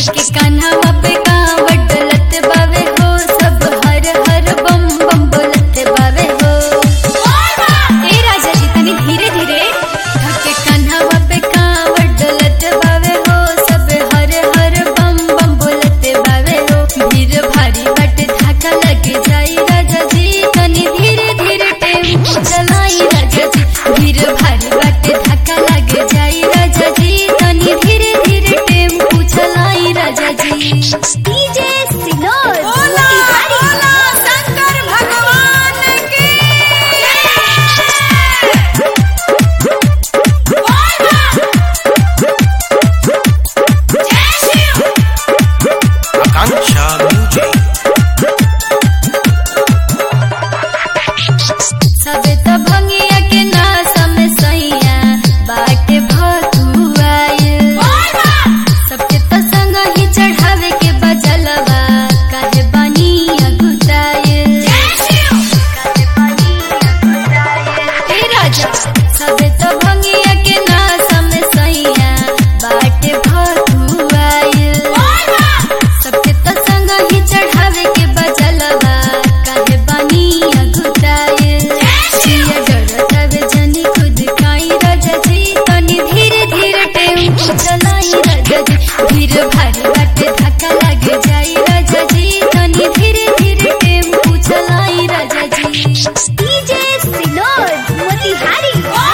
धके कान्हा पे कांवड़ डलत बावे हो सब हर हर बम बम बोलत बावे हो ए राजा जी तनी धीरे धीरे धके कान्हा पे कांवड़ डलत बावे हो सब हर हर बम बम बोलत बावे हो भीड़ भारी बट धक्का लग जाई राजा जी तनी धीरे धीरे टेम्पो चलाई राजा जी भीड़ भारी बट धक्का लग जाई राजा जी तनी धीरे धीरे टेम्पो चलाई राजा जी डीजे सिनोर बोला बोला शंकर भगवान की Akanksha Music. सबे तो भंगिया के नासा में सैया बाटे भतुआइल सबके तो संग ही चढ़ावे के बजलवा काहे बानी अगुताइल काहे बानी अगुताइल ए राजा सबे तो भंगिया के नासा में सैया बाटे भतुआइल सबके तो संग ही चढ़ावे के बजलवा काहे बानी अगुताइल सिया जड़तावे जनी खुद खाई राजा जी तनी धीरे धीरे टेम्पो चलाई राजा जी भीड़ भारी बाटे धक्का लग जाई राजा जी तनी धीरे धीरे टेम्पो चलाई राजा जी डीजे सिनोर मोतिहारी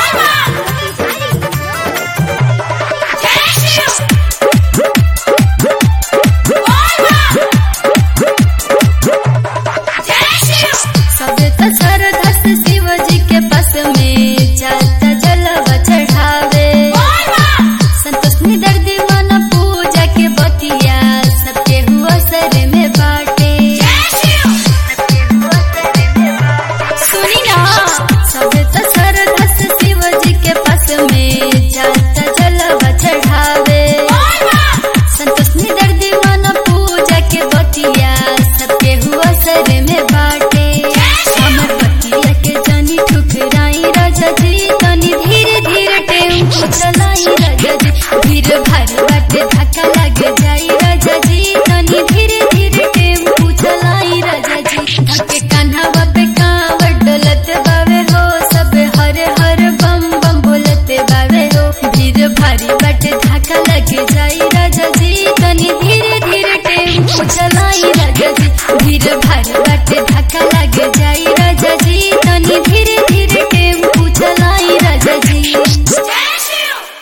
सबे तो सरधस शिव जी के पास में जाता जलवा चढ़ावे संतोष निदर दीवाना पूजा के बतिया सबके हुआ सर में बाटे सुनी ना सबे तो सरधस शिव जी के पास में जाता जलवा चढ़ावे संतोष निदर दीवाना पूजा के बतिया सबके हुआ सर में बाटे हमर बतिया के जानी ठुकराई राजा जी तनी धीरे धीरे टेम्पो चलाई राजा जी भीड़ भारी